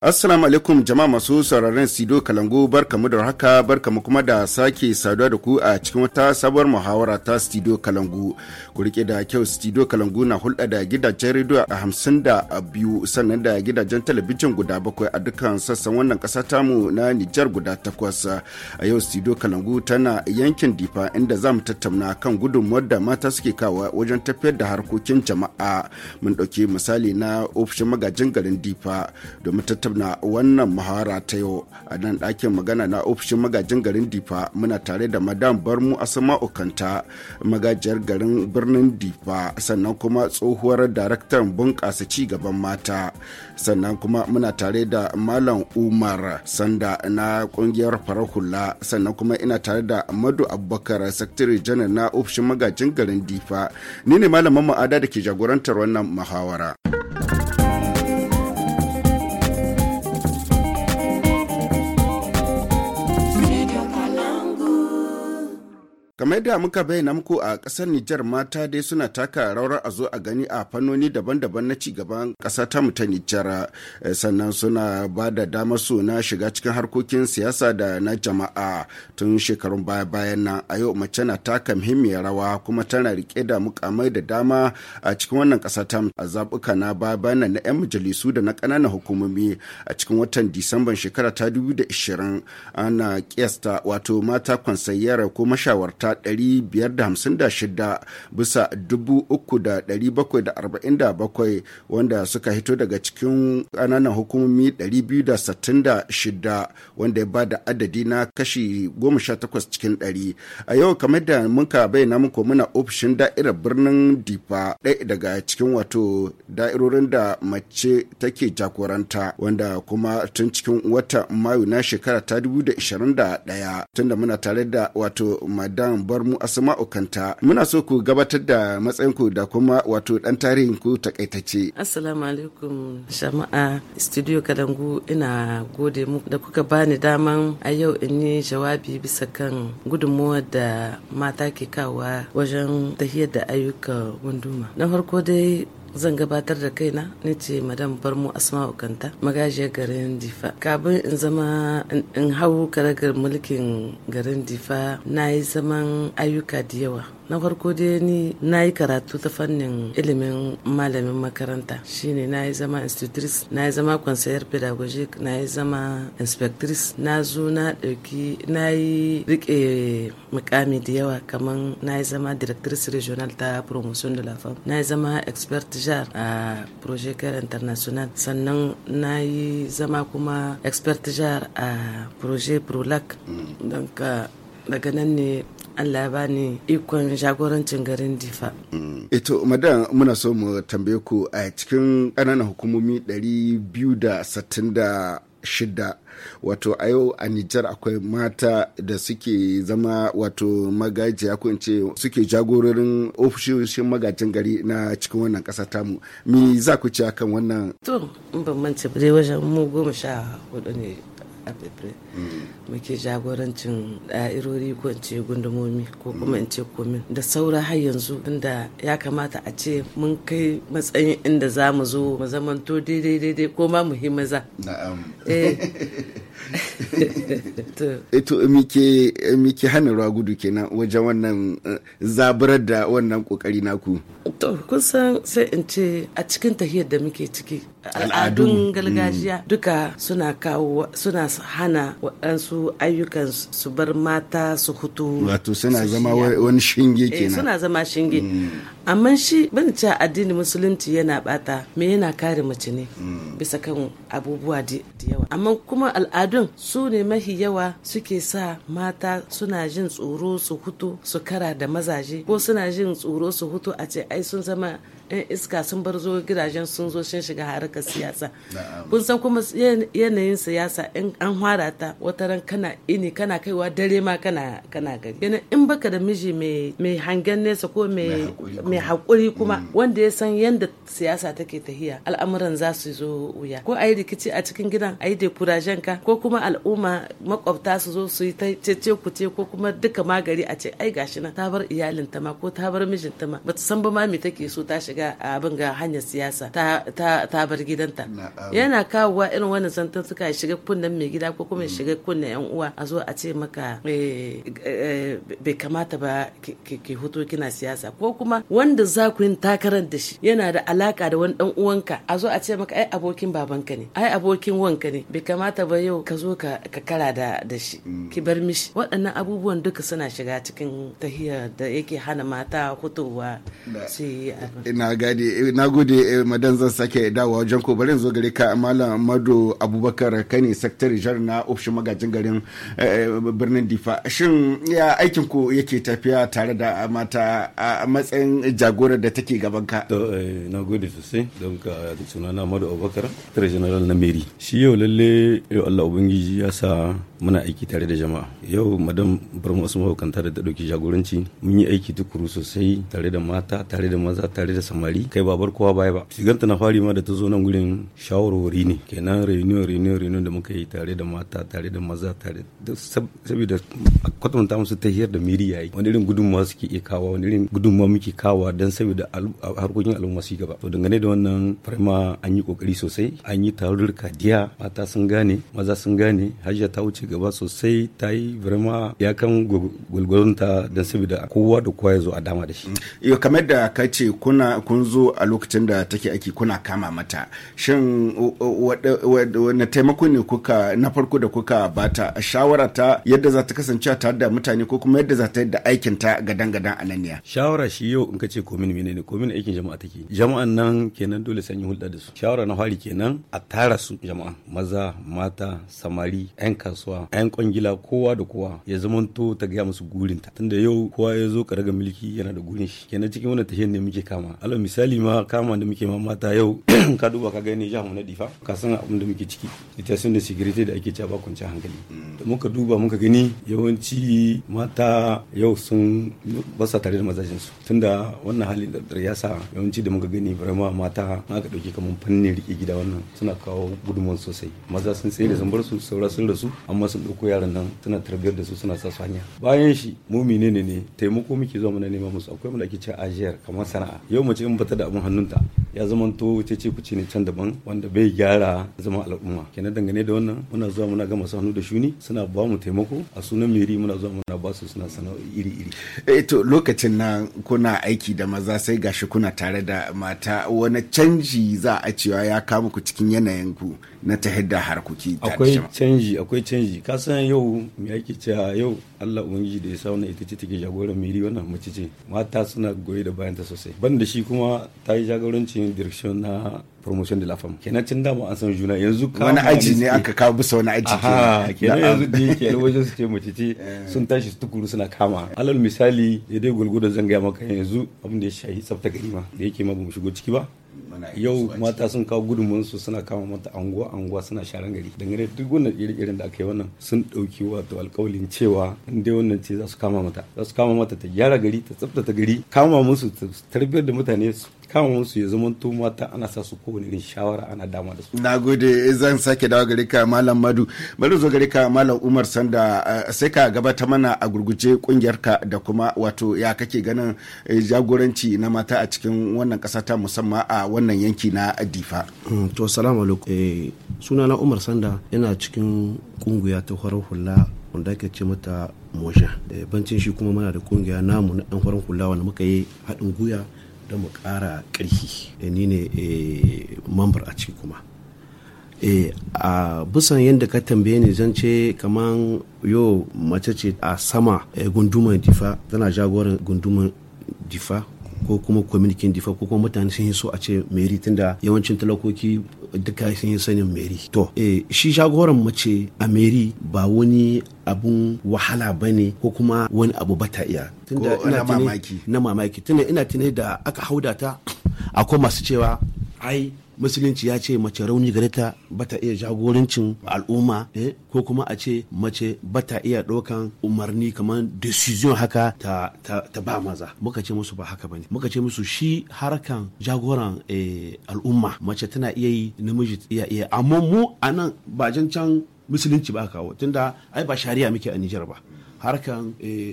Assalamu alaikum jama'a masu sauraron Sido Kalangu barkamu da haka barkamu kuma da sake saduwa da ku a cikin wata sabuwar muhawara ta Studio Kalangu. Ku rike da kyau Studio Kalangu na hulɗa da gidajen rediyo a hamsin da biyu sannan da gidajen talabijin guda bakwai a dukkan sassan wannan ƙasa tamu na Nijar guda takwas. A yau Studio Kalangu tana yankin Difa inda za mu tattauna kan gudunmuwar da mata suke kawo wajen tafiyar da harkokin jama'a. Mun ɗauki misali na ofishin magajin garin Difa domin tattauna na wannan muhawara ta yau a nan ɗakin magana na ofishin magajin garin difa muna tare da madam barmu asama okanta magajiyar garin birnin difa sannan kuma tsohuwar daraktan bunƙasa ci gaban mata sannan kuma muna tare da malam umar sanda na ƙungiyar farar hula sannan kuma ina tare da madu abubakar sakatare janar na ofishin magajin garin difa ni ne malamin ma'ada da ke jagorantar wannan muhawara. kamar yadda muka bayyana muku a ƙasar Nijar mata dai suna taka rawar a zo a gani a fannoni daban-daban na cigaban ƙasa ta ta Nijar sannan suna ba da damar su na shiga cikin harkokin siyasa da na jama'a tun shekarun baya-bayan nan a yau mace na taka muhimmiyar rawa kuma tana rike da mukamai da dama a cikin wannan ƙasa ta a zaɓuka na baya-bayan nan na 'yan majalisu da na ƙananan hukumomi a cikin watan Disamban shekara ta 2020 ana kiyasta wato mata kwansayyar ko mashawarta 556 bisa 3,747 wanda suka hito daga cikin ƙananan hukumomi 266 wanda ya ba da adadi na kashi 18 cikin 100 a yau kamar da muka bayyana muku muna ofishin da'irar birnin difa ɗaya daga cikin wato da'irorin da mace take jagoranta wanda kuma tun cikin wata mayu na shekara ta 2021 tunda muna tare da wato madam bar mu asma'u kanta muna so ku gabatar da matsayinku da kuma wato dan tarihin ku takaitace assalamu alaikum jama'a studio kadangu ina gode muku da kuka bani daman a yau in yi jawabi bisa kan gudunmuwar da mata ke kawa wajen tahiyar da ayyukan gunduma na farko dai zan gabatar da kaina ni ce madam barmu asma'u kanta magajiyar garin difa kabin in zama in hau karagar mulkin garin difa na yi zaman ayyuka da yawa na farko dai ni na yi karatu ta fannin ilimin malamin makaranta shine na yi zama institutrice na yi zama conseiller pedagogic na yi zama inspectrice na zo na ɗauki na yi rike mukami da yawa kamar na yi zama directrice regional ta promotion de la femme na yi zama expert jar a projet care international sannan na yi zama kuma expert jar a projet prolac don daga nan ne Allah ba ni ikon jagorancin garin Difa. Ito, madan muna so mu tambaye ku a cikin ƙananan hukumomi 266 wato a yau a Nijar akwai mata da suke zama wato magajiya ko ce suke jagororin ofishoshin magajin gari na cikin wannan ƙasa tamu. Me za ku ci akan wannan? To, in ban mance dai wajen mu goma sha hudu ne a muke jagorancin da'irori ko in ce gundumomi ko kuma in ce komin da saura har yanzu inda ya kamata a ce mun kai matsayin inda za mu zo mu zamanto daidai daidai ko ma mu maza. na'am ito mike mike hana ruwa gudu kenan wajen wannan zaburar da wannan kokari naku to kun san sai in ce a cikin tahiyar da muke ciki al'adun gargajiya duka suna kawo suna hana waɗansu ayyukan su bar mata su hutu wato suna zama wani shinge kenan suna zama shinge amma shi ban ce addinin musulunci yana bata me yana kare mace ne bisa kan abubuwa da yawa amma kuma al'adun su ne mahi yawa suke sa mata suna jin tsoro su hutu su kara da mazaje ko suna jin tsoro su hutu a ce ai sun zama yan iska sun bar zo gidajen sun zo sun shiga harkar siyasa kun san kuma yanayin siyasa in an hwara ta wata ran kana ini kana kaiwa dare ma kana kana gari yana in baka da miji mai hangen nesa ko mai hakuri kuma wanda ya san yadda siyasa take tahiya al'amuran za su zo wuya ko a yi rikici a cikin gidan a yi dekurajen ka ko ko kuma al'umma makwabta su zo su yi ta cece kuce ko kuma duka magari a ce ai gashi na ta bar iyalin ta ma ko ta bar mijin ta ma bata san ba ma me take so ta shiga abin ga hanyar siyasa ta ta ta bar gidanta yana kawowa irin wannan zantan suka shiga kunnen mai gida ko kuma shiga kunnen yan uwa a zo a ce maka bai kamata ba ki hoto kina siyasa ko kuma wanda za ku yin takarar da shi yana da alaka da wani dan uwanka a zo a ce maka ai abokin babanka ne ai abokin wanka ne bai kamata ba yau ka zo ka kara da da shi ki bar mishi waɗannan abubuwan duka suna shiga cikin tahiyar da yake hana mata hutowa su yi na gade na gode madan zan sake dawowa wajen ko bari zo gare ka malam mado abubakar kane secretary jar na ofishin magajin garin birnin difa shin ya aikin ku yake tafiya tare da mata a matsayin jagorar da take gaban ka na gode sosai don ka sunana mado abubakar secretary general na meri shi yau lalle yau Allah ubangiji ya sa muna aiki tare da jama'a yau madam barmu wasu mahukanta da ta dauki jagoranci mun yi aiki tukuru sosai tare da mata tare da maza tare da samari kai babar kowa baya ba shiganta na fari ma da ta zo nan gurin shawarwari ne kenan reunion reunion reunion da muka yi tare da mata tare da maza tare da saboda kwatanta musu ta hiyar da miri yayi wani irin gudunmawa suke iya kawo wani irin gudunmawa muke kawo don saboda harkokin al'umma su gaba to dangane da wannan farma an yi kokari sosai an yi tarurruka diya mata sun gane maza sun gane hajiya ta wuce gaba sosai ta yi birma ya kan gwalgwalonta don saboda kowa da kowa ya zo a dama da shi yau kamar da ka ce kuna kun zo a lokacin da take aiki kuna kama mata shin wani taimako ne kuka na farko da kuka bata shawara ta yadda za ta kasance tare da mutane ko kuma yadda za ta yadda aikin ta gadan gadan a nan shawara shi yau in ka ce komin menene komin aikin jama'a take jama'an nan kenan dole san yi hulɗa da su shawara na fari kenan a tara su jama'a maza mata samari 'yan kasuwa 'yan kwangila kowa da kowa ya zamanto ta gaya musu gurinta tunda yau kowa ya zo karaga mulki yana da gurin shi kenan cikin wannan tafiyar ne muke kama alal misali ma kama da muke ma mata yau ka duba ka gani jihar mu na difa ka san abin da muke ciki ita sun da security da ake cewa ba kwanciyar hankali da muka duba muka gani yawanci mata yau sun basa tare da mazajin su tunda wannan halin da ya sa yawanci da muka gani barama mata aka dauke kamar fannin rike gida wannan suna kawo gudunmuwan sosai maza sun tsaye da sun bar su saura sun rasu amma sun ɗauko yaran nan suna tarbiyar da su suna sa su hanya bayan shi mu menene ne taimako muke zuwa muna nema musu akwai mu da ake cewa ajiyar kamar sana'a yau mace in bata da abin hannunta ya zama to ce ce kuce ne can daban wanda bai gyara zama al'umma kenan dangane da wannan muna zuwa muna ga masu hannu da shuni suna ba mu taimako a sunan meri muna zuwa muna ba su suna sana'o'i iri iri eh to lokacin nan kuna aiki da maza sai gashi kuna tare da mata wani canji za a cewa ya kama ku cikin yanayin ku na ta da harkoki akwai canji akwai canji ka san yau me ake cewa yau Allah ubangiji da ya sa wannan ita ce take jagoran miri wannan mace ce mata suna goye da bayan ta sosai ban da shi kuma ta yi jagorancin direction na promotion de la femme kenan tun dama an san juna yanzu wani aji ne aka kawo bisa wani aji ke kenan yanzu da yake wajen su ce mace ce sun tashi su tukuru suna kama alal misali ya dai gulgudan zan gaya maka yanzu abin da ya shahi tsafta gari ma da yake ma bamu shigo ciki ba yau mata sun kawo gudunmuwansu suna kama mata anguwa anguwa suna sharan gari dangane duk wannan iri-irin da aka yi wannan sun ɗauki wato alkawalin cewa in dai wannan ce za su kama mata za su kama mata ta gyara gari ta tsaftace gari kama musu ta tarbiyar da mutane kama musu ya zama to mata ana sa su kowane irin shawara ana dama da su. Na gode zan sake dawo gare ka Malam Madu. Bari zo gare ka Malam Umar Sanda sai ka gabata mana a gurguje kungiyarka da kuma wato ya kake ganin jagoranci na mata a cikin wannan kasa ta musamman a wannan yanki na Difa. To salamu alaikum. Suna na Umar Sanda yana cikin kungiya ta farar hula wanda ake ce mata Moja. Bancin shi kuma muna da kungiya namu na ɗan farar hula wanda muka yi haɗin guya don mu ƙara ƙarfi ni ne mambar a ciki kuma a bisan yadda ka tambaye ni zan ce kaman yo mace ce a sama gunduman difa tana jagoran gunduman difa ko kuma kwamitin difa ko kuma mutane sun yi so a ce meri tunda yawancin talakoki duka sun yi sanin meri to shi jagoran mace a meri ba wani abun wahala ba ne ko kuma wani abu bata iya tunda ina mamaki na mamaki tunda ina tunai da aka hauda ta akwai masu cewa ai musulunci ya ce mace rauni gare ta bata iya jagorancin al'umma eh, ko kuma a ce mace bata iya ɗaukan umarni kamar decision haka ta, ta, ta ba maza muka ce musu ba haka bane muka ce musu shi harkan jagoran eh, al'umma mace tana iya yi namiji iya iya amma mu a nan bajin can musulunci ba kawo tunda ai ba shari'a muke a Nijar ba harkan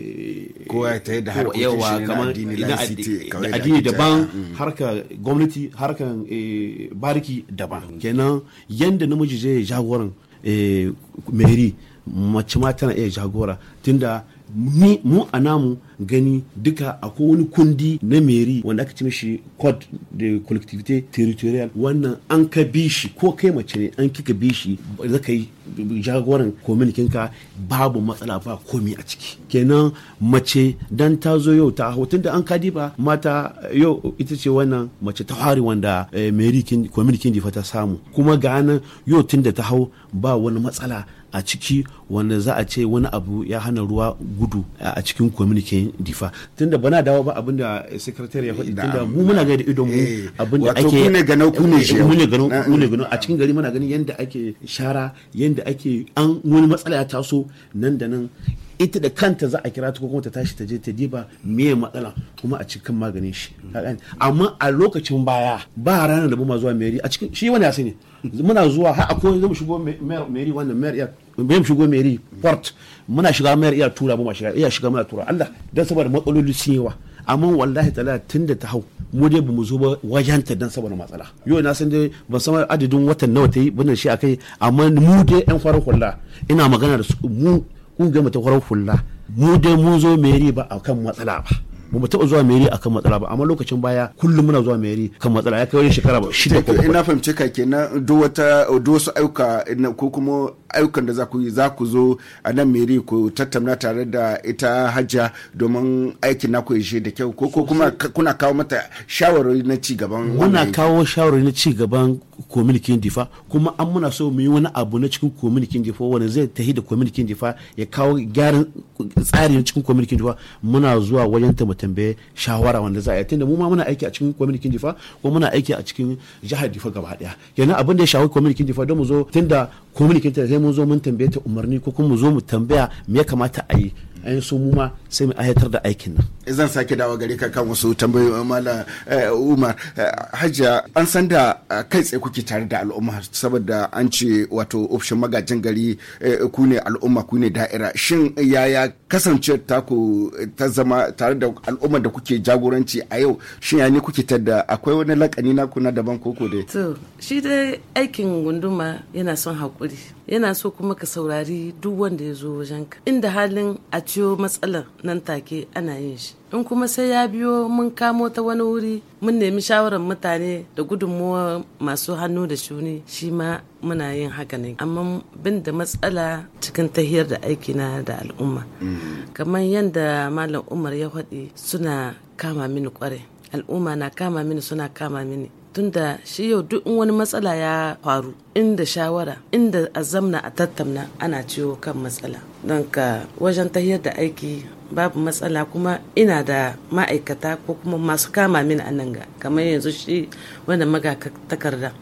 kowa ya tayi da harkokin yawa shi na kamar addini, na laicity, addi- kawai da addini ake ta- daban harka gwamnati harkan eh, bariki daban kenan yanda namiji zai jagoran eh, meri mace ma tana iya jagora tunda ni mu a namu gani duka akwai wani kundi na meri wanda aka ci mishi code de collectivité territorial wannan an ka bi shi ko kai mace ne an kika bi shi zaka yi jagoran kominikinka babu matsala ba komi a ciki kenan mace dan ta zo yau ta hau tunda an kadi ba mata yau ita ce wannan mace ta hari wanda eh, meri kominikin difa ta samu kuma ga nan yau tunda ta hau ba wani matsala a ciki wanda za a ce wani abu ya hana ruwa gudu a a cikin kwaminikin difa tunda bana dawo ba abinda sekretari ya faɗi tunda mu muna ga da idon mu Eh, abinda wato ake ku ne ganau, ku ne Eh, shiyau. mu ne ganau Na- mu ne ganau a cikin gari muna ganin yadda ake shara yadda ake an wani matsala ya taso nan da nan ita da kanta za a kira ta ko kuma ta tashi ta je ta diba meye matsala kuma a cikin maganin shi Ka gane? amma a lokacin baya ba ranar da ba zuwa meri a cikin shi wani ya sani muna zuwa har akwai zai mu shigo meri wannan meri iya mu shigo meri port muna shiga meri iya tura ba ma shiga iya shiga muna tura Allah dan saboda matsaloli sun yawa amma wallahi tala tun da ta hau mu dai bamu zo ba wajen ta dan saboda matsala yau na san dai ban san adadin watan nawa ta yi bana shi akai amma mu dai yan farar hula ina magana da su mu kungiyar mu ta farar hula mu dai mun zo meri ba akan matsala ba ba mu taɓa zuwa meri akan matsala ba amma lokacin baya kullum muna zuwa meri kan matsala ya kai wani shekara ba shida ko To bakwai. ina fahimci ka kenan duk wata duk wasu ayyuka na- ko kuma ayyukan da za ku yi za ku zo a nan meri ku tattauna tare da ita hajja domin aikin naku ya je da kyau ko ko kuma ka- kuna kawo mata shawarwari na ci gaban muna wannan kawo shawarwari na ci gaban kominikin difa kuma an muna so mu yi wani abu na cikin kominikin difa wanda zai tahi da kominikin difa ya kawo gyaran tsari na cikin kominikin difa muna zuwa wajen ta mu tambaye shawara wanda za a yi tunda mu ma muna aiki a cikin kominikin difa ko muna aiki a cikin jihar difa gaba daya kenan abin da ya shawo kominikin difa don mu zo tunda kominikin ta sai mun zo mun tambaye ta umarni ko kuma mu zo mu tambaya me ya kamata a yi an so mu ma sai mu ayatar da aikin nan zan sake dawo gare ka kan wasu tambayoyi mala eh, umar Eh, hajja an san da eh, kai tsaye kuke tare da al'umma saboda an ce wato ofishin magajin gari eh, ku ne al'umma ku ne da'ira shin yaya kasance taku eh, ta zama tare da al'umma da kuke jagoranci a yau shin ya ne kuke tada akwai wani lakani na kuna daban koko dai To, shi dai aikin gunduma yana son haƙuri. Yana so kuma ka saurari duk wanda ya zo wajenka. Inda halin a ciyo matsalar nan take ana yin shi. In kuma sai ya biyo mun kamo ta wani wuri mun nemi shawarar mutane da gudunmuwa masu hannu da shuni shi ma muna yin haka ne. Amma bin da matsala cikin tahiyar da aikina da al'umma. Kamar yadda Malam Umar ya faɗi suna kama mini kwarai. Al'umma na kama mini suna kama mini. tunda shi yau duk in wani matsala ya faru inda shawara inda a zamna a tattauna ana ciwo kan matsala don ka wajen tahiyar da aiki babu matsala kuma ina da ma'aikata ko kuma masu kama mini a nan ga kamar yanzu shi wanda maga takarda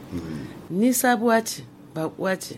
ni sabuwa ce bakuwa ce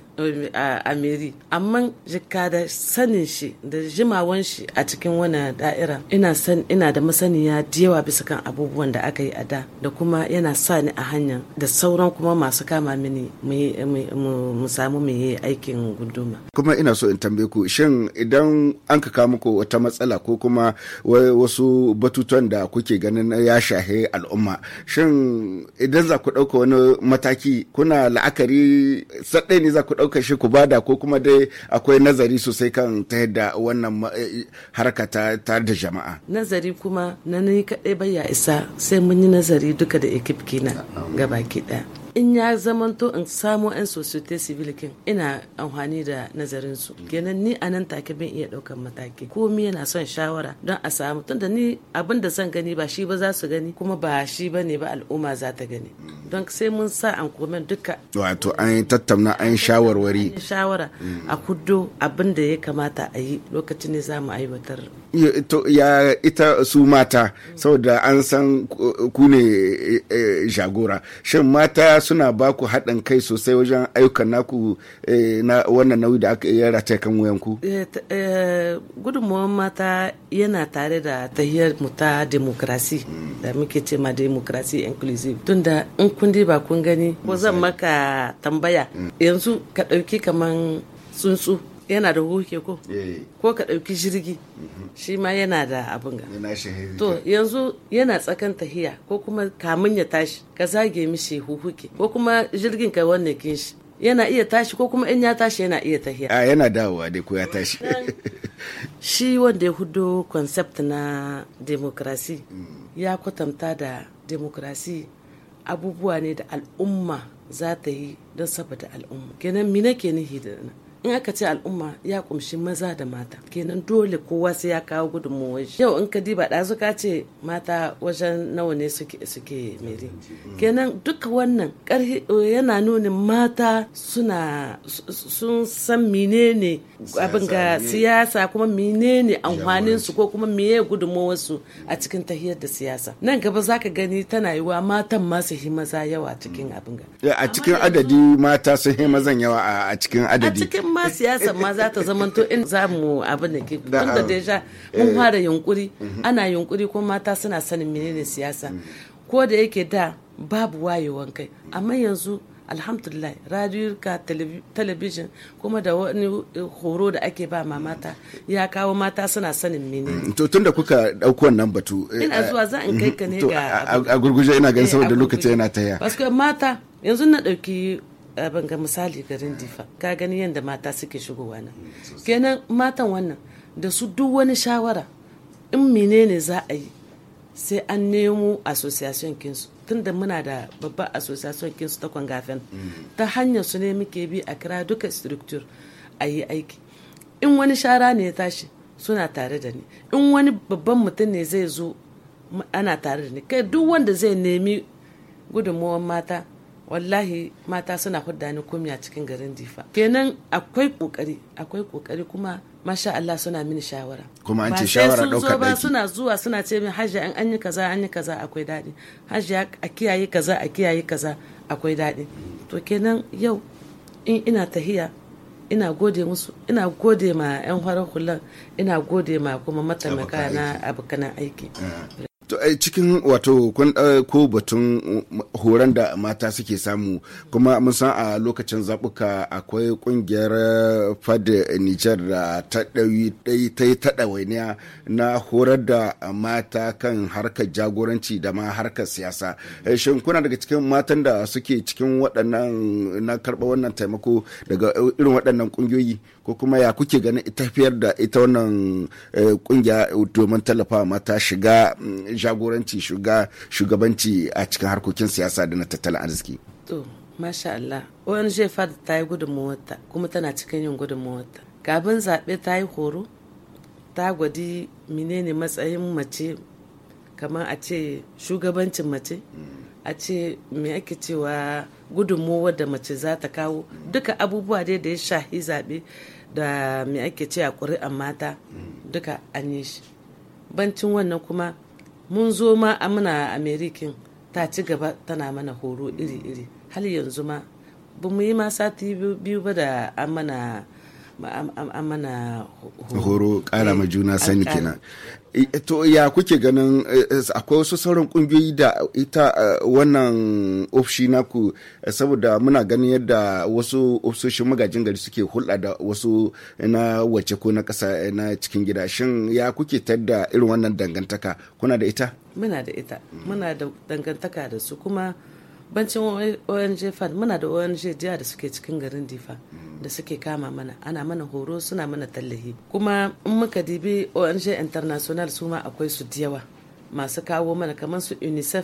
a a meri amma jika da sanin shi da jimawan shi a cikin wani da'ira ina san ina da masaniya da yawa bisa kan abubuwan da aka yi a da da kuma yana sa ni a hanya da sauran kuma masu kama mini mu yi- mu- mu mu samu mu yi aikin gunduma kuma ina so in tambaye ku shin idan an ka kawo muku wata matsala ko kuma wa- wasu batutuwan da kuke ganin ya shahe al'umma shin idan za ku ɗauka wani mataki kuna la'akari saɗai ne za ku ɗauka shi ku bada ko kuma dai akwai nazari sosai kan ta yadda wannan ma- eh, harka ta tare da jama'a nazari kuma na ni kaɗai bai ya isa sai mun yi nazari duka da ekip kina gabaki ɗaya in ya zamanto in samo 'yan societe civil kin ina amfani da nazarin su kenan ni a nan take bin iya ɗaukan mataki komi yana son shawara don a samu tunda ni abin da zan gani ba shi ba za su gani kuma ba shi ba ne ba al'umma za ta gani don sai mun sa an komen duka wato an yi tattauna an yi shawarwari shawara a kuddo abin da ya kamata a yi lokacin ne za mu aiwatar Ya- to ya ita su mata saboda an san ku ku ne eh, eh, jagora shin mata suna ba ku haɗin kai sosai wajen ayyukan naku eh, na wannan nauyi da aka yi rata kan wuyanku Eh, t- eh, gudunmuwan mata yana tare da tahiyar mu ta demokrasi da muke ce ma demokrasi inclusive tunda in kun ba kun gani ko zan maka tambaya yanzu ka ɗauki kaman tsuntsu yana da huke ko Eh, ko ka ɗauki jirgi shi ma yana da abin ga yana shahiri. to yanzu yana tsakan tahiya ko kuma kamun ya tashi ka zage mishi huhuke ko kuma jirgin ka wannan kin shi yana iya tashi ko kuma in ya tashi yana iya tahiya a yana dawowa dai ko ya tashi shi wanda ya hudo concept na demokrasi ya kwatanta da demokrasi abubuwa ne da al'umma za ta yi don saboda al'umma kenan mi nake nihi da nan in aka ce al'umma ya kumshi maza da mata kenan dole kowa sai ya kawo gudunmuwar shi yau in ka diba ɗazu ka ce mata wajen nawa ne suke suke mere kenan duka wannan ƙarhi yana nuna mata suna su- sun san menene abin ga ne. siyasa kuma menene amfanin su ko kuma meye gudunmuwar su a cikin tahiyar da siyasa nan gaba zaka gani tana yiwa matan ma su yi maza yawa cikin abin ga a cikin adadi mata sun yi mazan yawa a- a cikin a adadi cikin ma siyasa ma za ta zamanto in za mu abin da ke Da, tunda ah, deja mun fara yunkuri ana yunkuri ko mata suna sanin menene siyasa ko da yake da babu wayewan kai amma yanzu alhamdulillah radiyuka talabijin kuma da wani horo da ake ba ma mata ya kawo mata suna sanin menene to tun da kuka ɗauko wannan batu eh, ina zuwa za in kai ka ne to ga a a gurguje ina ganin Eh, saboda a lokaci gurguje. yana taya Paske mata yanzu na ɗauki abin ga misali garin difa ka gani yadda mata suke shigowa nan kenan matan wannan da su duk wani shawara in menene za a yi sai an nemo association kinsu tunda muna da babbar association kinsu ta kwangafen ta hanyar su ne muke bi a kira duka structure a yi aiki in wani shara ne ya tashi suna tare da ni in wani babban mutum ne zai zo m- ana tare da ni kai duk wanda zai nemi gudunmuwan mata wallahi mata suna hudda ni kumya cikin garin difa kenan akwai kokari akwai kokari kuma masha Allah suna mini shawara Kuma an Ba ce sai shawara sun zo ɗaukar ba ɗaki. suna zuwa suna ce min hajji an an yi kaza an yi kaza akwai daɗi hajji a kiyaye kaza a kiyaye kaza akwai daɗi to kenan yau in ina tahiya ina gode musu ina gode ma 'yan farar hulan ina gode ma kuma mataimaka na abokanan aiki To, eh, cikin wato kun ko batun um, horon da mata suke samu kuma mun san a lokacin zaɓuka akwai ƙungiyar eh, fad Nijar da ta ɗauyi- ɗai- ta yi ta ɗawainiya na horar da mata kan harkar jagoranci da ma harkar siyasa. Eh, Shin kuna daga cikin matan da suke cikin waɗannan na karɓa wannan taimako daga eh, irin waɗannan ƙungiyoyi ko kuma ya kuke ganin tafiyar da ita wannan eh, ƙungiya domin tallafawa mata shiga mm, jagoranci shiga shugabanci a cikin harkokin siyasa da na tattalin arziki to masha Allah ONG FAD ta yi gudunmawarta kuma tana cikin yin gudunmawarta kafin zaɓe ta yi horo ta gwadi menene matsayin mace kamar a ce shugabancin mace a ce me ake cewa gudunmawar da mace za ta kawo duka abubuwa dai da ya shahi zaɓe da me ake ce a ƙuri'an mata duka an yi shi bancin wannan kuma mun zo ma a muna amerikin ta ci gaba tana mana horo iri-iri har yanzu ma ba mu yi ma sati biyu ba da an mana an mana horo kara ma juna sani An ƙara. kenan I- to ya kuke ganin eh, eh, akwai wasu sauran kungiyoyi da ita eh, wannan ofishi naku eh, saboda muna ganin yadda wasu ofisoshin magajin gari suke hulɗa da wasu na wace ko na ƙasa eh, na cikin gida shin ya kuke tadda irin wannan dangantaka kuna da ita muna da ita muna da dangantaka da su kuma bancin ONG fund muna da ONG jiya da suke cikin garin difa da suke kama mana ana mana horo suna mana tallahi kuma in muka dibi ONG international su ma akwai su da yawa masu kawo mana kamar su unicef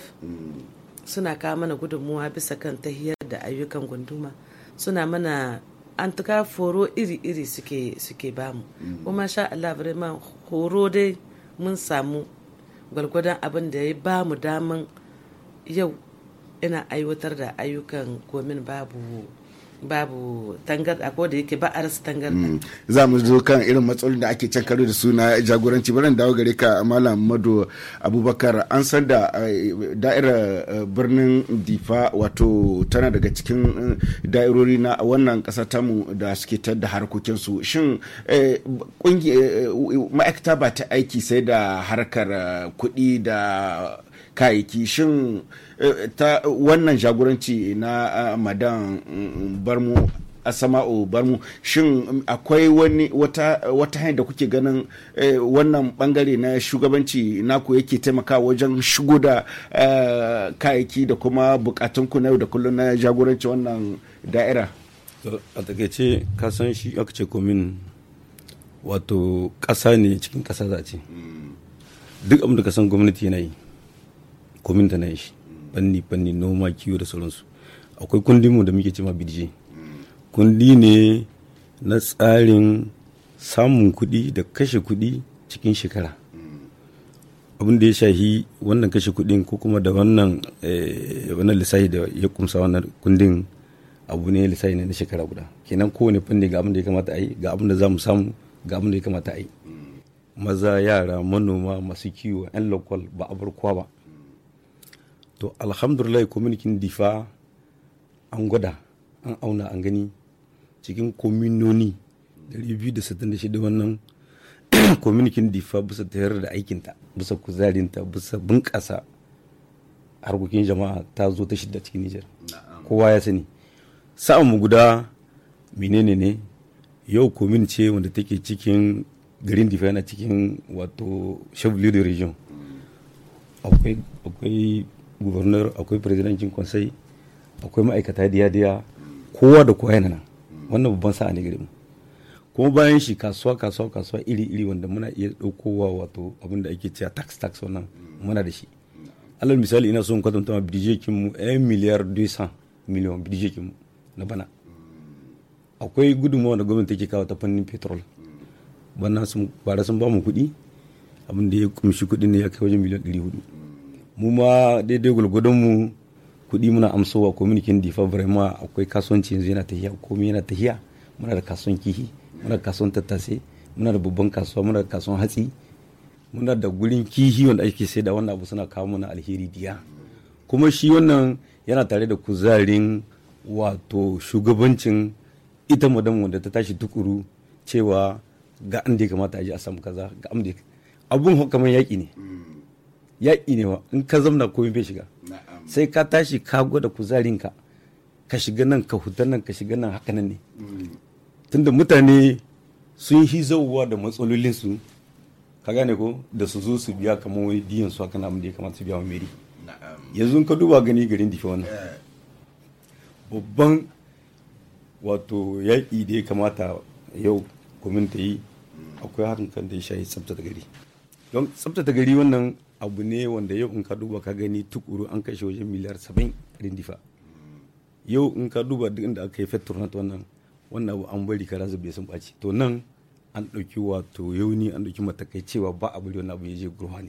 suna kawo mana gudunmuwa bisa kan tahiyar da ayyukan gunduma suna mana an tuka horo iri-iri suke suke bamu kuma sha Allah vraiment horo dai mun samu gwalgwadon abin da ya ba mu daman yau ina aiwatar da ayyukan komin babu babu tangarda ko da yake ba a rasa tangarda za mu zo kan irin matsalolin da ake can karo da su na jagoranci bari in dawo gare ka malam mado abubakar an san da eh, da'irar eh, birnin difa wato tana daga cikin eh, da'irori na wannan kasa tamu da suke tar da harkokinsu shin eh, kungi- eh, ma'aikata ba ta aiki sai da harkar eh, kuɗi da kayayyaki shin eh, ta wannan jagoranci na ah, madan mm, barmu asama'u barmu shin akwai wani wata wata hanyar da kuke ganin eh, wannan bangare na shugabanci naku yake taimakawa wajen shigo da eh, kayayyaki da kuma bukatunku na yau da kullum na jagoranci wannan da'ira To, a takaice ka san shi aka ce komin wato ƙasa ne cikin ƙasa za a ce duk abin da ka san gwamnati yana yi komin ta na yi shi fanni fanni noma kiwo da sauransu akwai kundi mu da muke cema bidje kundi ne na tsarin samun kuɗi da kashe kuɗi cikin shekara abin da ya shahi wannan kashe kuɗin ko kuma da wannan eh, wannan lissafi da ya kumsa wannan kundin abu ne lissafi ne na shekara guda kenan kowane fanni ga abin da ya kamata a yi ga abin da za mu samu ga abin da ya kamata a yi maza yara manoma masu kiwo 'yan lokal ba a bar kowa ba to alhamdulillah kwamitin difa an gwada an auna an gani cikin kominoni 266 wannan kwamitin difa bisa tayar da aikinta bisa kuzarinta bisa bunƙasa harkokin jama'a ta zo ta shidda cikin nijar kowa ya sani sa'an mu guda menene ne yau komin ce wanda take cikin garin difa yana cikin wato shabli da region akwai akwai governor akwai presidancin conseil akwai ma'aikata diya-diya kowa da kowa yana nan wannan babban sa'a ne gare mu kuma bayan shi kasuwa kasuwa kasuwa iri-iri wanda muna iya ɗaukowa wato abin da ake cewa tax tax wannan muna da shi alal misali ina son kwatanta ma bidijekin mu 1 miliyar 200 miliyan bidijekin mu na bana akwai gudunmawa da gwamnati take kawo ta fannin petrol bana sun bara sun ba mu kuɗi abin da ya kumshi kuɗi ne ya kai wajen miliyan 400 mu ma daidai gulgudun mu kuɗi muna amsowa communikin difa vraiment akwai kasuwanci yanzu yana tahiya komai yana tahiya muna da kasuwan kihi muna da kasuwan tattase muna da babban kasuwa muna da kasuwan hatsi muna da gurin kihi wanda ake sai da wannan abu suna kawo mana alheri diya kuma shi wannan yana tare da kuzarin wato shugabancin ita madam wanda ta tashi tukuru cewa ga an da ya kamata a je a samu kaza ga an da abun kamar yaƙi ne yaƙi ne wa in ka zamna komai bai shiga sai ka tashi ka gwada kuzarinka ka shiga nan ka huta nan ka shiga nan haka nan ne tunda mutane sun yi zauwa da matsalolinsu ka gane ko da su zo su biya kamar wai diyan su haka namun da ya kamata su biya wa meri yanzu ka duba gani garin difa wannan babban wato yaƙi da ya kamata yau kwamin ta yi akwai harin kan da ya shayi tsabtata gari don tsabtata gari wannan abu ne wanda yau in ka duba ka gani tukuru an kashe wajen miliyar saba'in rindifa yau in ka duba duk inda aka yi fetur wannan wannan abu an bari kara zube sun ɓaci to nan an ɗauki wato yauni an ɗauki matakai cewa ba a bari wannan abu ya je gurhani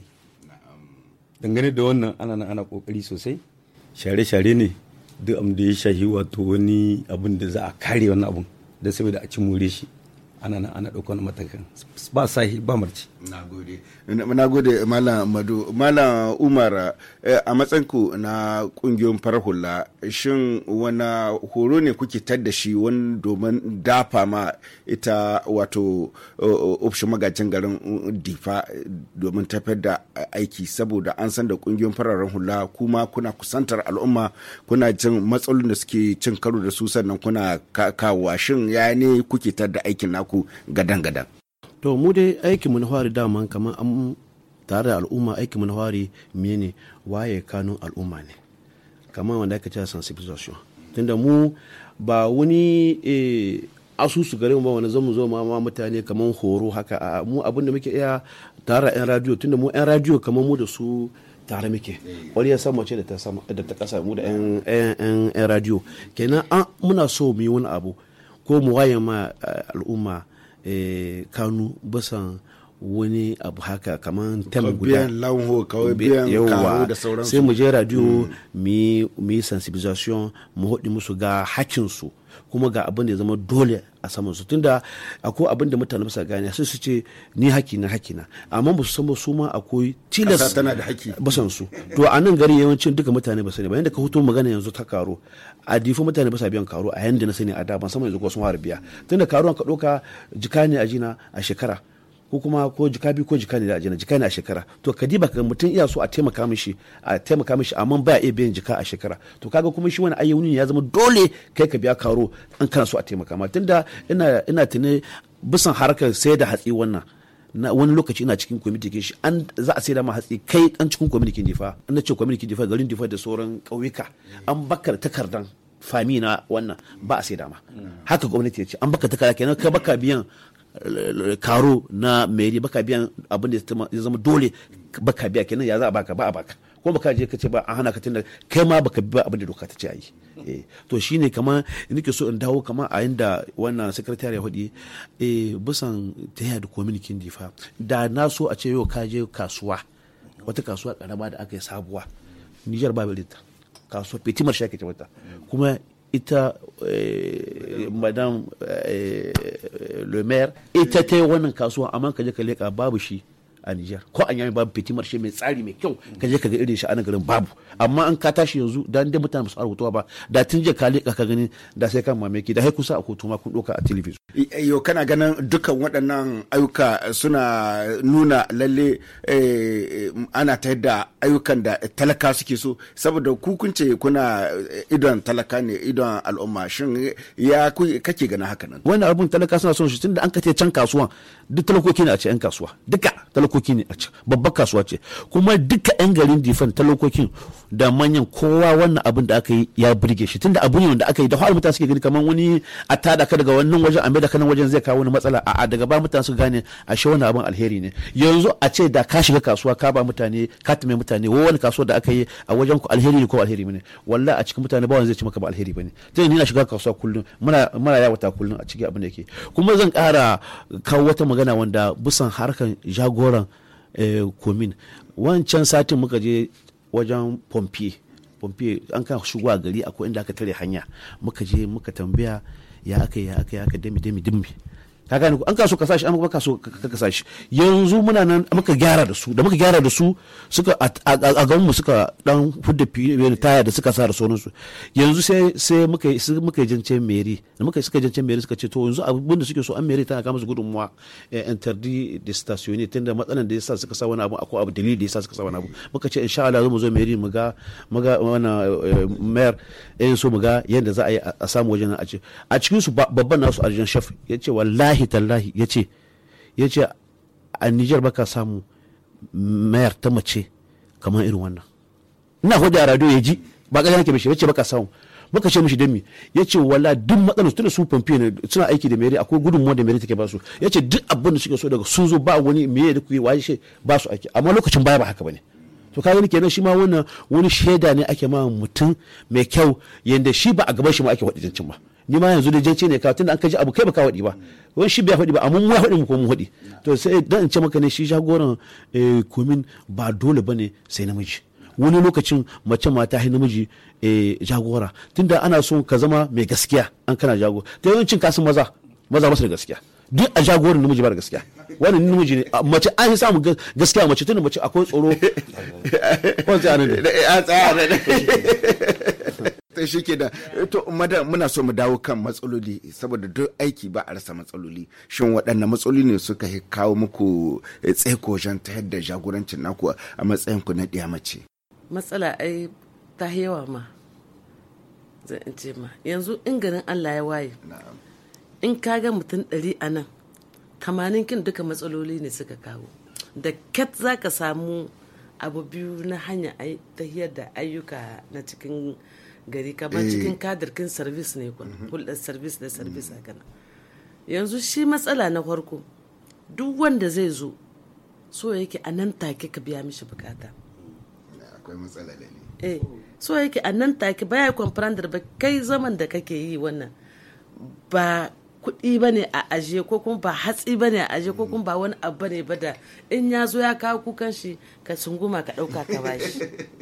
dangane da wannan ana nan ana kokari sosai share-share ne duk abin da ya shahi wato wani abin da za a kare wannan abun da saboda a ci more shi ana nan ana ɗauka wani matakan ba sahi ba marci na gode malam madu malam umar a matsayinku na kungiyoyin farar hula shin wani horo ne kuke da shi wani domin dafa ma ita wato ofishin magajin garin difa domin tafiyar da aiki saboda an san da kungiyoyin fararen hula kuma kuna kusantar al'umma kuna jin matsalolin da suke cin karo da su sannan kuna kawo shin ya ne kuke da aikin naku gadan-gadan to mu dai aikinmu na fari daman kamar an tare da al'umma aikinmu na fari mene waye kanun al'umma ne kamar wanda aka ce sensibilisation tunda mu ba wani asusu gare mu ba wani zamu zo ma mutane kamar horo haka a mu abin da muke iya tare da yan radio tunda mu yan radio kamar mu da su tare muke wani ya sama ce da ta sama da ta kasa mu da yan yan radio kenan muna so mu yi wani abu ko mu waye ma al'umma kanu basan wani abu haka kamar tem guda biyan lanho kawai biyan karo da sauransu sai mu je radio mu yi sensibilisation mu haɗi musu ga hakinsu kuma ga abin da ya zama dole a saman su tunda akwai abin da mutane ba gane sai su ce ni haki na haki na amma ba su san su ma akwai tilas tana da haki basan su to a nan gari yawancin duka mutane ba sani ba yanda ka hutu magana yanzu ta karo a difa mutane ba sa biyan karo a yanda na sani a da ban san yanzu ko sun fara biya tunda karuwan ka ɗauka jika ne a jina a shekara ko kuma ko jika biyu ko jika ne da ajiyar jika ne a shekara to ka diba ka mutum iya so a taimaka mishi a taimaka mishi amma ba iya biyan jika a shekara to kaga kuma shi wani ayyuni ya zama dole kai ka biya karo an kana so a taimaka ma tunda ina ina tuni bisan harkar sai da hatsi wannan na wani lokaci ina cikin kwamiti ke shi an za a saida ma hatsi kai dan cikin kwamiti difa an na ce kwamiti difa garin difa da sauran ƙauyuka an bakar takardan fami na wannan ba a saida ma haka gwamnati ya ce an baka takarda kenan ka baka biyan karo na meri baka biyan abin da ya zama dole baka biya kenan ya za a baka ba a baka ko baka je ka ce ba an hana ka tunda kai ma baka bi abin da doka ta ce a yi to shine kamar nake so in dawo kamar a yanda wannan secretary ya hudi eh bisan ta da community difa da na so a ce yau ka je kasuwa wata kasuwa karama da aka yi sabuwa Niger ba ta kasuwa Petimar shi ake ce mata kuma ita madam le maire ita ta yi wannan kasuwa amma ka je ka leka babu shi a Nijar ko an yami babu fiti marshe mai tsari mai kyau ka je ka ga irin shi a nan garin babu amma an ka tashi yanzu da inda mutane ba su rubutuwa ba da tun je ka leka ka gani da sai kan mamaki da sai kusa a kotu ma kun doka a television yo kana ganin dukkan waɗannan ayyuka suna nuna lalle ana ta yadda ayyukan da talaka suke so saboda ku kun ce kuna idon talaka ne idon al'umma shin ya kake ganin haka nan wannan abun talaka suna son shi tunda an kace can kasuwa duk talakoki ne a ce yan kasuwa duka talakoki ne a ce babbar kasuwa ce kuma duka yan garin difan talakokin da manyan kowa wannan abin da aka yi ya burge shi tunda abu ne wanda aka yi da har mutane suke gani kamar wani a tada ka daga wannan wajen a da kanan wajen zai kawo wani matsala a daga ba mutane suka gane a shi wannan abin alheri ne yanzu a ce da ka shiga kasuwa ka ba mutane ka tume mutane wo wani kasuwa da aka yi a wajen ku alheri ne ko alheri ne wallahi a cikin mutane ba wani zai ci maka ba alheri bane tunda ni na shiga kasuwa kullum muna muna yawata kullum a cikin abin da yake kuma zan kara kawo wata magana wanda busan harkan jagoran komin wancan satin muka je wajen pompier pompier an kan shigo a gari akwai inda aka tare hanya muka je muka tambaya ya aka ya aka ya aka dami dami dimmi ka gane an kaso ka sashi an baka so ka sashi yanzu muna nan muka gyara da su da muka gyara da su suka a gaban mu suka dan hudda taya da suka sa da sauran su yanzu sai sai muka muka jance meri da muka suka jance meri suka ce to yanzu abin da suke so an meri tana kama su gudunmuwa interdi de stationi tunda matsalan da yasa suka sa wani abu akwai abu dalili da yasa suka sa wani abu muka ce insha Allah mu zo meri mu ga mu ga wannan mayor eh so mu ga yanda za a yi a samu wajen a ce a cikin su babban nasu arjan chef yace wallahi tallahi yace yace a Niger baka samu mayar ta mace kamar irin wannan ina hudu a radio ya ji ba ƙarya nake mishi yace baka samu muka ce mishi dan mi yace wala duk matsalar tunda su famfe ne suna aiki da mere akwai gudunmuwa da mere take ba su yace duk abin da suke so daga sun zo ba wani meye da kuyi waye shi ba su aiki amma lokacin baya ba haka bane to ka gani kenan shi ma wannan wani shaida ne ake ma mutum mai kyau yanda shi ba a gaban shi ma ake waɗi jancin ba ni ma yanzu da jance ne ka tunda an kaji abu kai ba ka waɗi ba wani shi bai faɗi ba amma mu ya faɗi mu ko mun faɗi to sai dan in ce maka ne shi jagoran komin ba dole bane sai namiji wani lokacin mace ma ta namiji jagora tunda ana so ka zama mai gaskiya an kana jagora ta yawancin kasan maza maza basu da gaskiya duk a jagoran namiji ba da gaskiya wannan namiji ne mace an yi samu gaskiya mace tunda mace akwai tsoro ta shi ke da to muna so mu dawo kan matsaloli saboda duk aiki ba a rasa matsaloli shin waɗanne matsaloli ne suka kawo muku tsaiko wajen ta yadda jagorancin naku a matsayin ku na ɗiya mace matsala ai ta yawa ma zan in ce ma yanzu in garin allah ya waye in ka ga mutum ɗari a nan tamanin kin duka matsaloli ne suka kawo da ket za ka samu abu biyu na hanya tahiyar da ayyuka na cikin gari kamar cikin kadirkin service ne kun hulɗar service da service haka nan yanzu shi matsala na farko duk wanda zai zo so yake a nan take ka biya mishi bukata akwai matsala ne eh so yake a nan take baya comprendre ba kai zaman da kake yi wannan ba kuɗi ba ne a aje ko kuma ba hatsi ba ne a aje ko kuma ba wani abu ne ba da in ya zo ya kawo kukan shi ka sunguma ka ɗauka ka bashi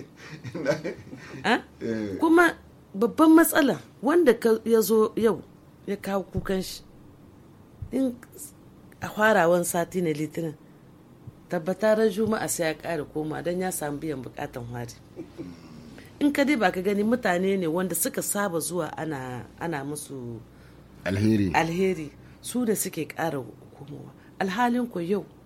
kuma babban matsala wanda ya zo yau ya kawo kukan shi in a farawan sati na litinin tabbatar juma'a sai ya ƙara koma don ya samu biyan bukatan hari in ka dai ba ka gani mutane ne wanda suka saba zuwa ana, ana musu alheri alheri su da suke ƙara komowa alhalin ku yau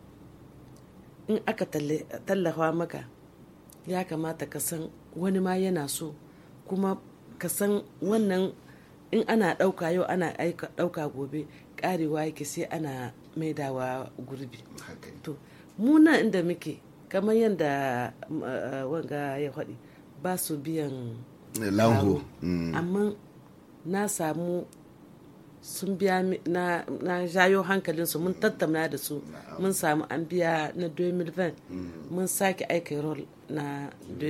in aka tallafa maka ya kamata ka san wani ma yana so kuma ka san wannan in ana ɗauka yau ana ɗauka gobe ƙarewa yake sai ana maidawa gurbi to muna inda muke kamar yadda wanga ya faɗi ba su biyan lanho amma na samu sun biya na, na jayo hankalinsu mun tattauna da su mun samu an biya na 2020 mun sake aika rol na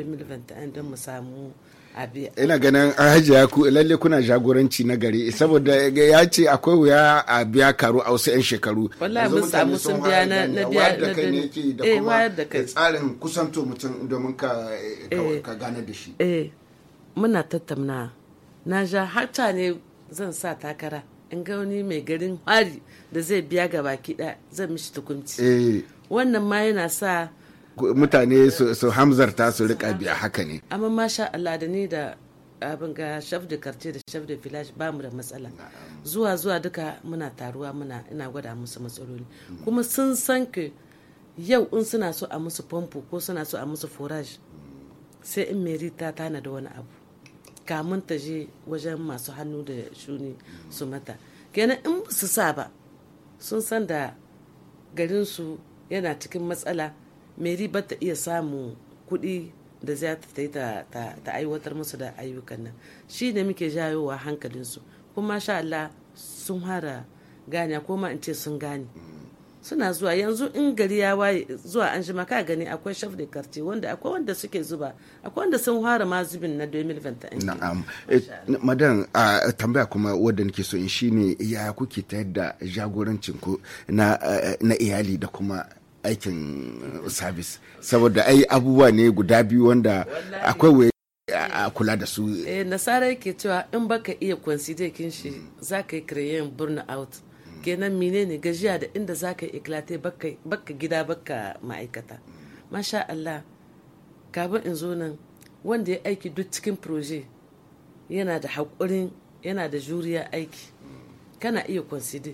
2021 don mu samu a biya ina ganin hajiya ku lalle kuna jagoranci na gari saboda ya ce akwai wuya a biya karu a wasu 'yan shekaru wallahi mun samu sun biya na na biya da kai ne ke da eh kuma wayar da kai tsarin kusanto mutum domin ka ka gane da shi eh muna tattauna na ja hata ne zan sa takara in ga wani mai garin hari da zai biya ga baki ɗaya zan mishi tukunci eh wannan ma yana sa mutane su su hamzarta su rika biya haka ne amma masha Allah da ni da abin ga chef de quartier da chef de village ba mu da matsala zuwa zuwa duka muna taruwa muna ina gwada musu matsaloli kuma sun san ke yau in suna so a musu famfo ko suna so a musu forage sai in meri ta tana da wani abu kamun ta je wajen masu hannu da shuni su mata kenan in ba su sa ba sun san da garinsu yana cikin matsala meri ba ta iya samu kuɗi da za ta yi ta ta aiwatar musu da ayyukan nan shi ne muke jayowa hankalinsu kuma sha Allah sun hara gane ko ma in ce sun gane suna zuwa yanzu in gari ya waye zuwa an jima ka gani akwai chef de quartier wanda akwai wanda suke zuba akwai wanda sun fara ma zubin na 2021 na'am Eh, madan a tambaya kuma wadda nake so in shine ya kuke ta yadda jagorancin ku na eh, na iyali da kuma aikin service saboda ai abubuwa ne guda biyu wanda akwai waye a a kula da su eh nasara yake cewa in baka iya consider kin shi zaka yi create burn out kenan menene gajiya da inda zaka yi iklate baka baka gida baka ma'aikata masha Allah kafin in zo nan wanda ya aiki duk cikin proje yana da haƙurin yana da juriya aiki kana iya consider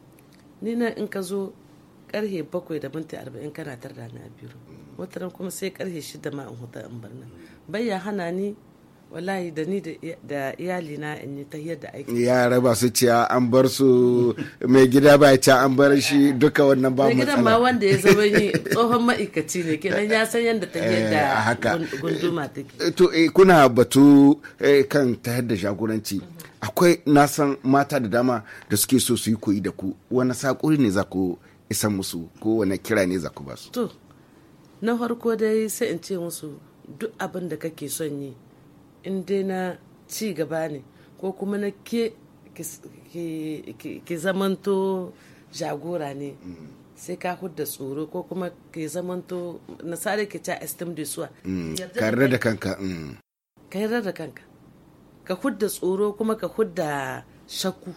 ni nan in ka zo karhe bakwai da minti arba'in kana tar da na biyu wataran kuma sai karhe shida ma in huta in bar nan bayya hana ni wallahi da ni da iyali na in yi ta da aiki yara ba su ciya an bar su mai gida ba ya ci an bar shi duka wannan ba da gidan ma matsala wanda ya zama yi tsohon ma'aikaci ne kenan ya san yadda ta Eh, da haka. gun- gunduma take Eh, to eh, kuna batu eh, kan ta da jagoranci akwai na san mata da dama da suke so su yi koyi da ku wani saƙuri ne za ku isan musu ko wani kira ne za ku ba su to na farko dai sai in ce musu duk abin da kake son yi in dai na ci gaba ne ko kuma na ke ki- ki- ki ki zamanto jagora ne sai ka hudda tsoro ko kuma ki zamanto nasara ke ca estim de soi Yarda da kare da kanka mm. ka yarda da kanka ka hudda tsoro kuma ka hudda shakku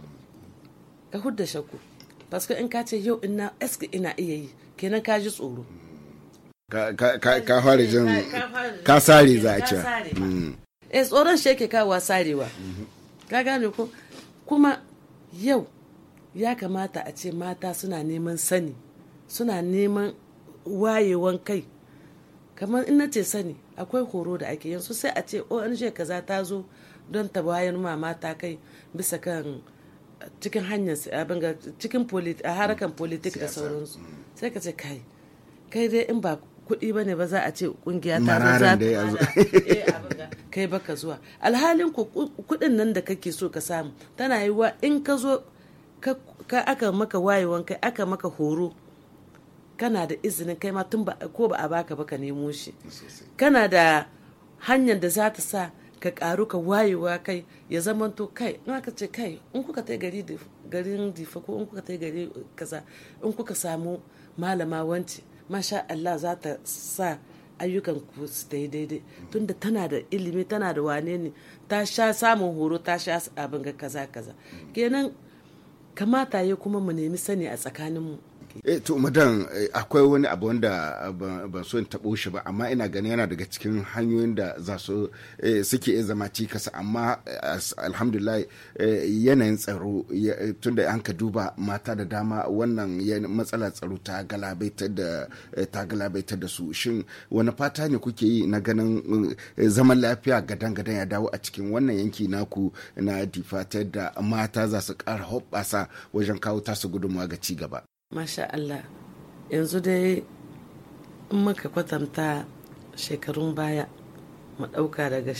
ka hudda shakku paske in ka ce yau ina eske ina iya yi kenan ka ji tsoro ka ka- ka- ka fara jin Ka fara jin- ka sare za a Ka ce sare. Mm. eh tsoron shi yake kawo sarewa ka gane ko kuma yau ya kamata a ce mata suna neman sani suna neman wayewan kai kamar in na ce sani akwai horo da ake yanzu sai a ce ONG kaza ta zo don ta bayan ma mata kai bisa kan cikin hanyar si- abin ga cikin polit- a harakan politik da sauransu sai ka ce kai kai dai in ba kuɗi ba ne ba za a ce kungiya ta zo Mararan za dai a zo. Eh, abin ga, kai baka zuwa alhalin ku ku- kuɗin nan da kake so ka samu tana yi wa in ka zo ka ka- aka maka wayewan kai aka maka horo kana da izinin kai ma tun ba ko ba a baka ba ka nemo shi kana da hanyar da za ta sa ka karu ka wayewa kai ya zamanto kai in aka ce kai in kuka tai gari dif- garin difa ko in kuka tai gari kaza in kuka samu malama wance masha Allah za ta sa ayyukan ku su ta yi daidai tunda tana da ilimi tana da wane ne ta sha samun horo ta sha abin ga kaza kaza kenan kamata ya kuma mu nemi sani a tsakaninmu ake eh to madan akwai wani abu wanda ban so in tabo shi ba amma ina ganin yana daga cikin hanyoyin da za su suke iya zama cikas amma alhamdulillah yanayin tsaro tunda an ka duba mata da dama wannan matsalar tsaro ta galabaitar da ta galabaitar da su shin wani fata ne kuke yi na ganin zaman lafiya gadan-gadan ya dawo a cikin wannan yanki naku na difatar da mata za su kara hoɓɓasa wajen kawo tasu gudunmawa ga ci gaba. Masha Allah yanzu dai in muka kwatanta shekarun baya mu ɗauka daga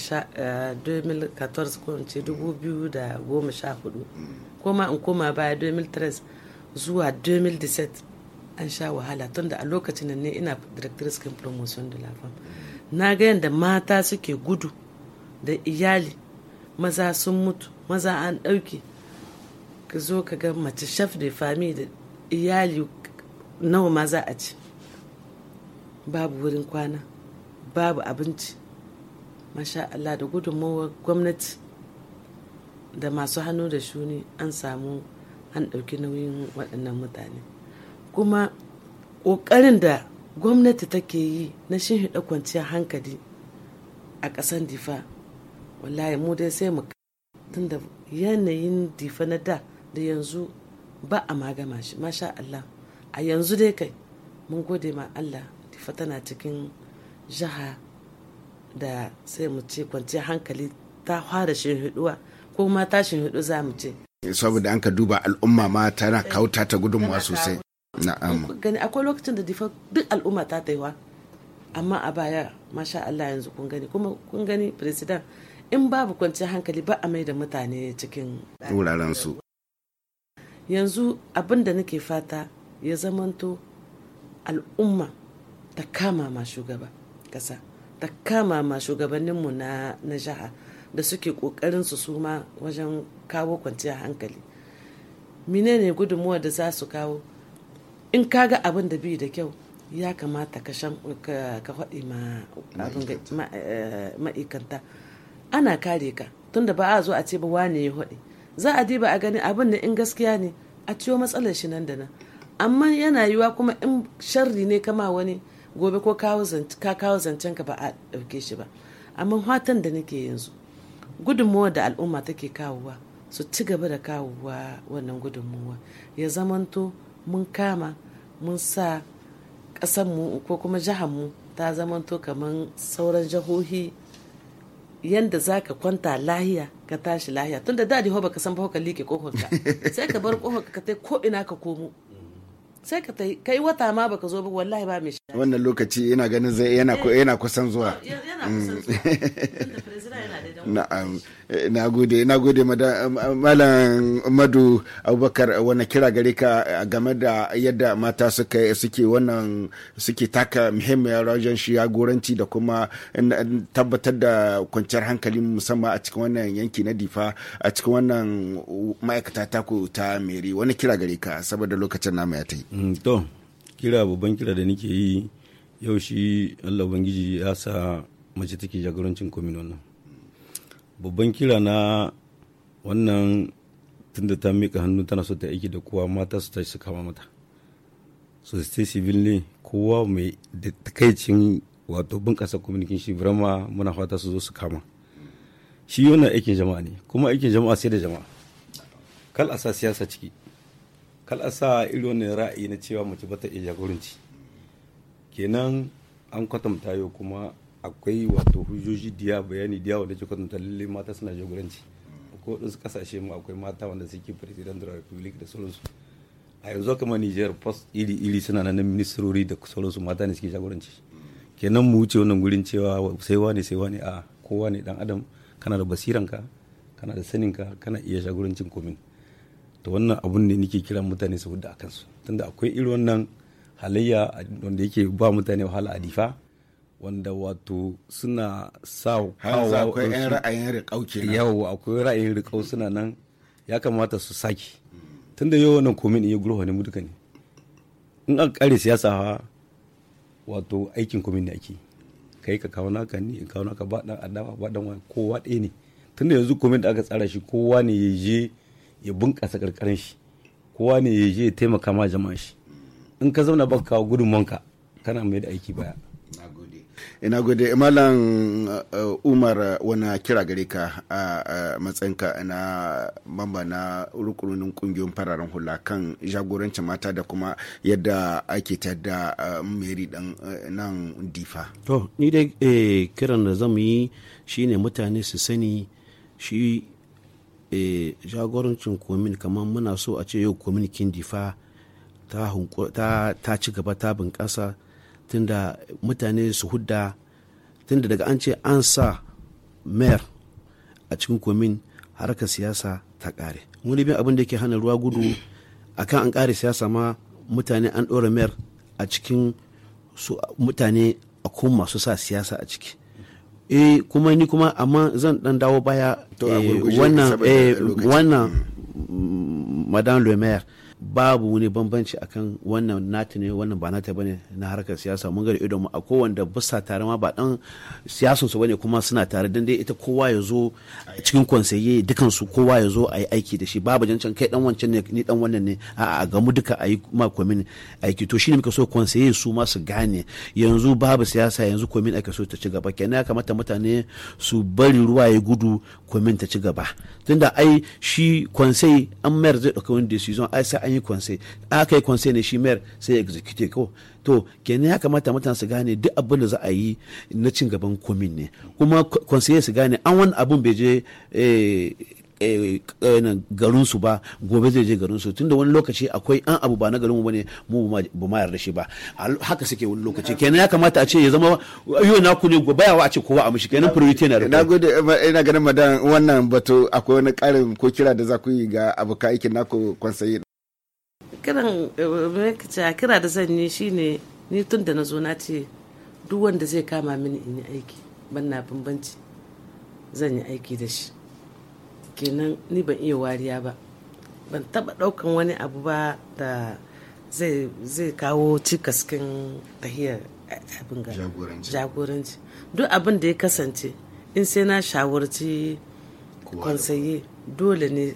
2014 ko ce 2014 koma in koma baya 2013 zuwa 2017 an sha wahala tunda a lokacin ne ina directrice kan promotion de la femme na ga yadda mata suke gudu da iyali maza sun mutu maza an ɗauke ka zo ka ga mace chef de famille da iyali nawa ma za a ci babu wurin kwana babu abinci masha Allah da gudunmawar gwamnati da masu hannu da shuni an samu an ɗauki nauyin waɗannan mutane kuma ƙoƙarin da gwamnati take yi na shinhiɗa kwanciyar hankali a ƙasan difa wallahi mu dai sai mu tunda yanayin difa na da da yanzu ba a magama shi masha Allah a yanzu dai kai mun gode ma Allah difa tana cikin jiha da sai mu ce kwanciyar hankali ta fara shinhiɗuwa ko ma ta shinhiɗu za mu ce saboda an ka duba al'umma ma tana kauta ta gudunmuwa sosai na'am gani akwai lokacin da difa duk al'umma ta taiwa amma a baya masha Allah yanzu kun gani kuma kun gani president in babu kwanciyar hankali ba a mai da mutane cikin wuraren su yanzu abin da nake fata ya zamanto al'umma ta kama ma shugaba kasa ta kama ma shugabanninmu na na jiha da suke kokarin su suma wajen kawo kwanciyar hankali menene gudunmuwa da za su kawo in kaga abin da bi da kyau ya kamata ka faɗi ma ma'aikanta ana kare ka tunda ba a zo a ce ba wane ya haɗe za a diba a gani abin da in gaskiya ne a ciwo matsalar shi nan da nan amma yana yiwa kuma in sharri ne kama wani gobe ko ka kawo zancen ka ba a ɗauke shi ba amma fatan da nake yanzu gudunmuwa da al'umma take kawowa su ci gaba da kawowa wannan gudunmuwa ya zamanto mun kama mun sa ƙasanmu ko kuma jihanmu ta zamanto kamar sauran jihohi yanda za ka kwanta lahiya ka tashi lahiya tunda da da ba ka san ba ka like kofarka sai ka bar kofarka ka tai ko ina ka komo sai ka tai kai wata ma baka zo ba wallahi ba mai shi wannan lokaci ina ganin zai yana yana kusan zuwa yana kusan zuwa tunda president yana da na'am na gode na gode malam madu abubakar wani kira gare ka game da yadda mata suka suke wannan suke taka muhimmiyar wajen shi jagoranci da kuma tabbatar da kwanciyar hankali musamman a cikin wannan yanki na difa a cikin wannan ma'aikata taku ta meri wani kira gare ka saboda lokacin namu ya ta yi to kira babban kira da nake yi yau shi allah ubangiji ya sa mace take jagorancin komin wannan babban kira na wannan tunda ta mika hannu tana so ta aiki da kowa mata su tashi su kama mata society civil ne kowa mai da takaicin wato bunƙasa communication birama muna fata su zo su kama shi wannan aikin jama'a ne kuma aikin jama'a sai da jama'a kal a sa siyasa ciki kal a sa irin wannan ra'ayi na cewa mace bata iya jagoranci kenan an kwatanta yau kuma akwai wato hujjoji diya bayani diya wanda ke kwatanta lalle mata suna jagoranci ko wadansu kasashe mu akwai mata wanda suke president da republic da sauransu a yanzu kama niger post iri iri suna nan ministrori da sauransu mata ne suke jagoranci kenan mu wuce wannan gurin cewa sai wane sai wane a kowa ne dan adam kana da basiranka kana da saninka kana iya jagorancin komin to wannan abun ne nake kiran mutane su hudu a kansu tunda akwai irin wannan halayya wanda yake ba mutane wahala a difa wanda wato suna sa kawo akwai yan ra'ayin riƙau kenan yau akwai ra'ayin riƙau suna nan ya kamata su saki tunda yau wannan komin iya gurfa ne mu duka ne in an kare siyasa ha wato aikin komin ne ake kai ka kawo naka ni in kawo naka ba dan adawa ba dan wani kowa ɗaya ne tunda yanzu komin da aka tsara shi kowa ne ya je ya bunƙasa karkarin shi kowa ne ya je ya taimaka ma jama'a shi in ka zauna baka kawo gudunmanka kana mai da aiki baya ina gode malam uh, umar wani kira gare ka a uh, matsayinka na mamba na rukunin kungiyoyin fararen hula kan jagorancin mata da kuma yadda ake ta da uh, meri dan nan difa to ni dai eh, kiran da zamu yi shine mutane su sani shi eh, jagorancin komin kamar muna so a ce yau kominikin difa ta, ta, ta ci gaba ta bunƙasa tunda mutane su hudda tunda daga an ce an sa mayor a cikin komin harkar siyasa ta kare wani bin abin da ke hana ruwa gudu akan an kare siyasa ma mutane an ɗora mayor a cikin su mutane a kuma masu sa siyasa a ciki eh kuma ni kuma amma zan dan dawo baya wannan wannan madame le maire babu wani bambanci akan wannan nata ne wannan ba nata bane na harkar siyasa mun ga da idon mu a kowanda bisa tare ma ba dan siyasan su bane kuma suna tare dan dai ita kowa ya zo cikin konseye dukan su kowa ya zo a yi aiki da shi babu jancan kai dan wancan ne ni dan wannan ne a a ga mu duka a yi ma komin aiki to shine muka so konseye su ma su gane yanzu babu siyasa yanzu komin ake so ta ci gaba kenan ya kamata mutane su bari ruwa ya gudu komin ta ci gaba tunda ai shi konsai an mayar zai dauka wani decision ai sai an yi konsai aka yi konsai ne shi mayar sai ya execute ko to kenan ya kamata mutane su gane duk abin da za a yi na cin gaban komin ne kuma konsai su gane an wani abun bai je garin su ba gobe zai je garin su tunda wani lokaci akwai an abu ba na garin mu bane mu ba ma yarda shi ba haka suke wani lokaci kenan ya kamata a ce ya zama yau na ku ne gobe yawa a ce kowa a mishi kenan priority na na gode ina ganin madan wannan batu akwai wani karin ko kira da za ku yi ga abokan aikin naku kwansayi kiran a kira da zan yi shine ni tun da na zo na ce duk wanda zai kama mini in yi aiki ban na bambanci zan yi aiki da shi kenan ni ban iya wariya ba ban taba daukan wani abu ba da zai kawo cikaskin tahiyar abin ga jagoranci duk abin da ya kasance in sai na shawarci kwansaye dole ne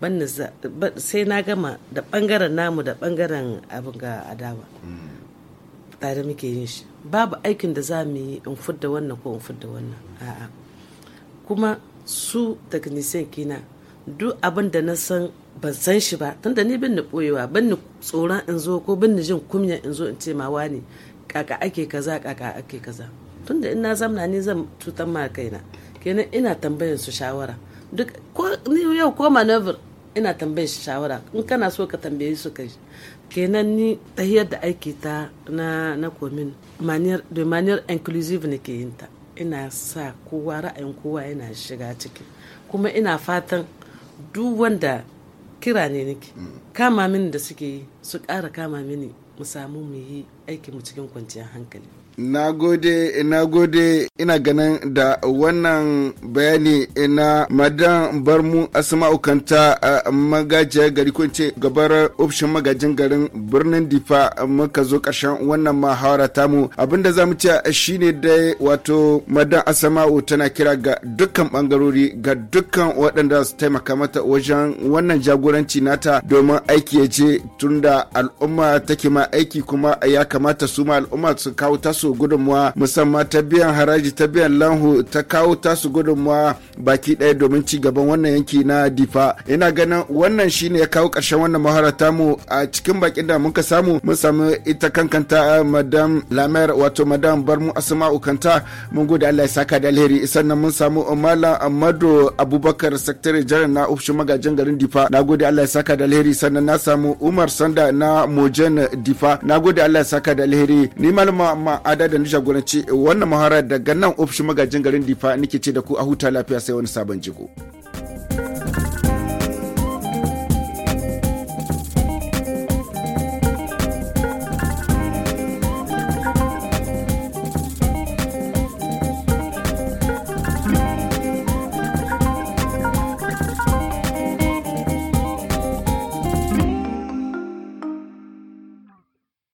sai na gama da bangaren namu da bangaren abin ga adawa tare muke yin shi babu aikin da za mu yi in fudda wannan ko in fudda wannan a'a kuma su technician kina duk abin da na san ban san shi ba tunda ni bin ni boyewa ban ni tsoron in zo ko bin ni jin kunya in zo in ce ma wani kaka ake kaza kaka ake kaza tunda in na zamna ni zan cutar ma kaina kenan ina tambayar su shawara duk ko ni yau ko maneuver ina tambayar shi shawara in kana so ka tambaye su kai kenan ni tahiyar da aiki ta na na komin maniyar da maniyar inclusive ne ke yin ta ina sa kowa ra'ayin kowa yana shiga ciki kuma ina fatan duk wanda kira ne nake kama mini da suke yi su ƙara kama mini mu samu mu yi aiki mu cikin kwanciyar hankali na gode na gode ina ganin da wannan bayani na madan barmu asma'u kanta a magajiyar gari ko ce gabar ofishin magajin garin birnin difa muka zo karshen wannan mahawara tamu abinda za mu ce shine dai wato madan asma'u tana kira ga dukkan bangarori ga dukkan waɗanda su taimaka mata wajen wannan jagoranci nata domin aiki ya je tunda al'umma take ma aiki kuma ya kamata su ma al'umma su kawo tasu gudunmuwa musamman ta biyan haraji ta biyan lanhu ta kawo tasu gudunmuwa baki ɗaya domin ci gaban wannan yanki na difa ina ganin wannan shine ya kawo ƙarshen wannan mahara tamu a cikin bakin da muka samu mun samu ita kankanta madam lamer wato madam barmu asma'u kanta mun gode Allah ya saka da alheri sannan mun samu malam amadu abubakar sakatare janar na ofishin magajin garin difa na gode Allah ya saka da alheri sannan na samu umar sanda na mojen difa na gode Allah ya saka da alheri ni malama ma'ada da na jagoranci wannan mahara daga nan ofishin magajin garin difa nake ce da ku a huta lafiya sai wani sabon jigo.